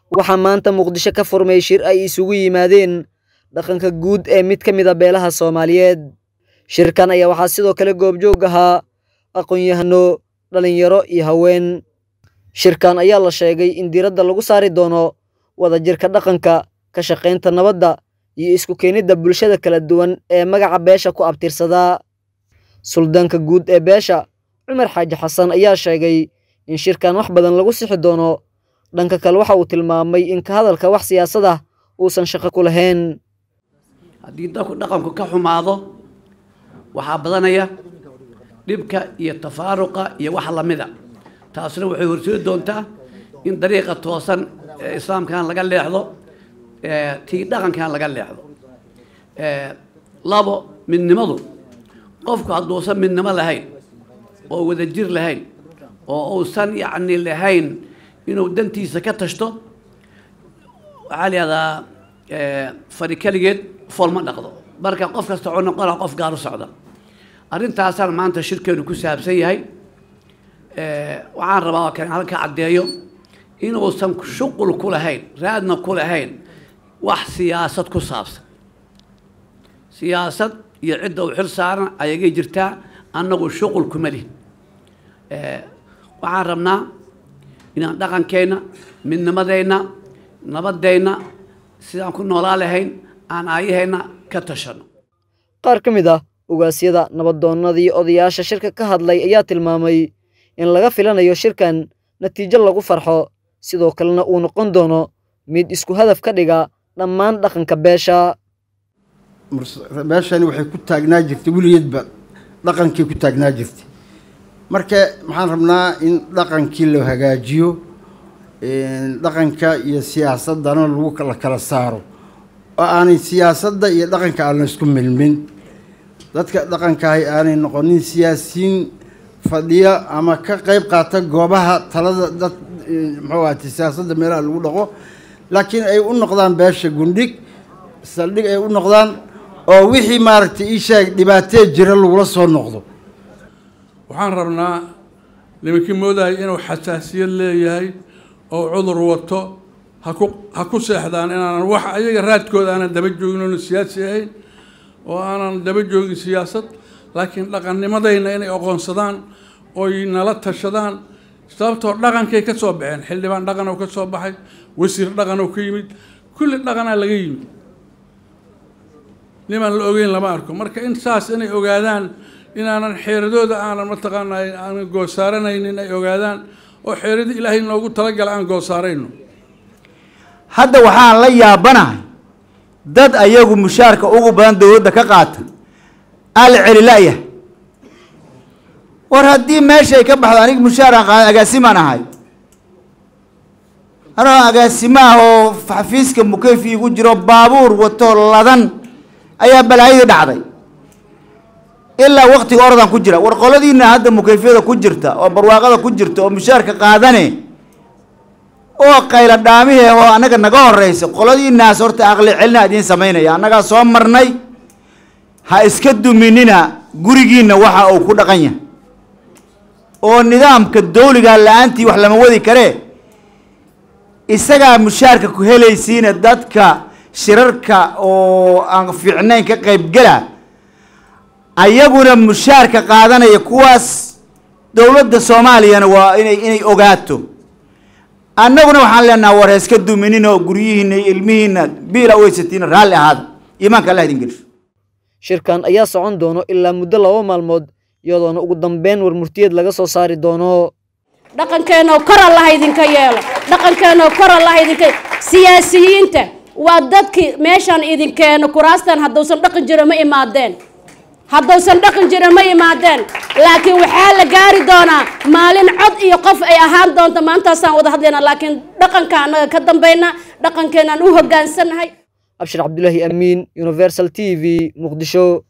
waxaa maanta muqdisho ka furmay shir ay isugu yimaadeen dhaqanka guud ee mid ka mid a beelaha soomaaliyeed shirkan ayaa waxaa sidoo kale goobjoog ahaa aqoon-yahano dhalinyaro iyo haween shirkan ayaa la sheegay in diiradda lagu saari doono wadajirka dhaqanka ka shaqaynta nabadda iyo isku keenidda bulshada kala duwan ee magaca beesha ku abtirsadaa suldaanka guud ee beesha cumar xaaji xasan ayaa sheegay in shirkan wax badan lagu sixi doono dhanka kale waxa uu tilmaamay in ka hadalka wax siyaasad ah uusan shaqo ku lahayn haddii dadku dhaqanku ka xumaado waxaa badanaya dhibka iyo tafaaruqa iyo wax lamida taasna waxay horseedi doontaa in dariiqa toosan ee islaamkan laga leexdo tii dhaqankan laga leexdo labo midnimadu qofku hadduusan midnimo lahayn oo wadajir lahayn oo uusan yacni lahayn inuu dantiisa ka tashto waxaa la yihahdaa fari keligeed fool ma dhaqdo marka qof kasta oo noqona qof gaar u socda arrintaasaan maanta shirkeenu ku saabsan yahay waxaan rabaa oo kale halka caddeeyo inuusan shuqul ku lahayn raadna ku lahayn wax siyaasad ku saabsan siyaasad iyo cidda u xil saaran ayagay jirtaa annagu shuqul kuma lihin waxaan rabnaa inaan dhaqankeenna midnimadeenna nabadeenna sidaan ku noolaa lahayn aan aayaheenna ka tashano qaar ka mid ah ugaasyada nabadoonnadii odayaasha shirka ka hadlay ayaa tilmaamay in laga filanayo shirkan natiijo lagu farxo sidoo kalena uu noqon doono mid isku hadaf ka dhiga dhammaan dhaqanka beesha beeshani waxay ku taagnaa jirtay weligeedba dhaqankii ku taagnaa jirtay marka maxaan rabnaa in dhaqankii la hagaajiyo dhaqanka iyo siyaasadana lagu la kala saaro oo aanay siyaasadda iyo dhaqanka aan la isku milmin dadka dhaqankahay aanay noqonin siyaasiyiin fadhiya ama ka qeyb qaata goobaha talada dad muxuu ahate siyaasadda meelaha lagu dhaqo laakiin ay u noqdaan beesha gundhig saldhig ay u noqdaan oo wixii maaragtay ii sheeg dhibaatee jira lagula soo noqdo waxaan rabnaa nimankii moodaya inuu xasaasiyad leeyahay oo cudur wato haku ha ku seexdaan inaanan wax ayaga raadkooda aanan daba joogin oonu siyaasi ahayn oo aanan daba joogin siyaasad laakiin dhaqannimadayna inay aqoonsadaan oy nala tashadaan sababtoo dhaqankay ka soo baxeen xildhibaan dhaqan oo ka soo baxay wasiir dhaqan oo ka yimid kulli dhaqanaa laga yimid nimaan la ogeyn lama arko marka in saas inay ogaadaan inaanan xeeradooda aanan mataqaanaa aanan goosaaranaynin ay ogaadaan oo xeerada ilaahay noogu talagala aan goosaarayno hadda waxaan la yaabanahay dad ayagu mushaarka ugu badan dowladda ka qaata aan la celi la'yahay war haddii meeshay ka baxdo aniga mushaaraan qaadan agaasimaan ahay anoo agaasimaah oo xafiiska mukeyfi igu jiro baabuur wato ladan ayaa balaayadii dhacday ilaa waktiga oradan ku jira war qoladiina hadda mukeyfyada ku jirta oo barwaaqada ku jirta oo mushaarka qaadane oo qayla dhaamihe oo annaga naga horeysa qoladiinaas horta aqli celina idiin samaynaya annagaa soo marnay ha iska duminina gurigiina waxa uu ku dhaqan yahay oo nidaamka dawliga la-aantii wax lama wadi karee isagaa mushaarka ku helaysiina dadka shirarka oo aan fiicnayn ka qaybgala ayaguna mushaarka qaadanaya kuwaas dowladda soomaaliyana waa inay inay ogaato annaguna waxaan leenaha war heeska duminin oo guryihiina iyo ilmihiina biila weysatiina raalli ahaada iimaanka allah idin geliso shirkan ayaa socon doono ilaa muddo laba maalmood iyadoona ugu dambeyn war murtiyeed laga soo saari doono dhaqankeenoo kor allaha idinka yeelo dhaqankeenoo kor allaha idinka siyaasiyiinta waa dadkii meeshaan idinkeeno kuraastan haddausan dhaqan jiro ma imaadeen haddausan dhaqan jiro ma imaadeen laakiin waxaa la gaari doonaa maalin cod iyo qof ay ahaan doonto maantaasaan wada hadlaynaa laakiin dhaqanka annaga ka dambayna dhaqankeenaan u hoggaansannahay abshir cabdulaahi amiin universal t v muqdisho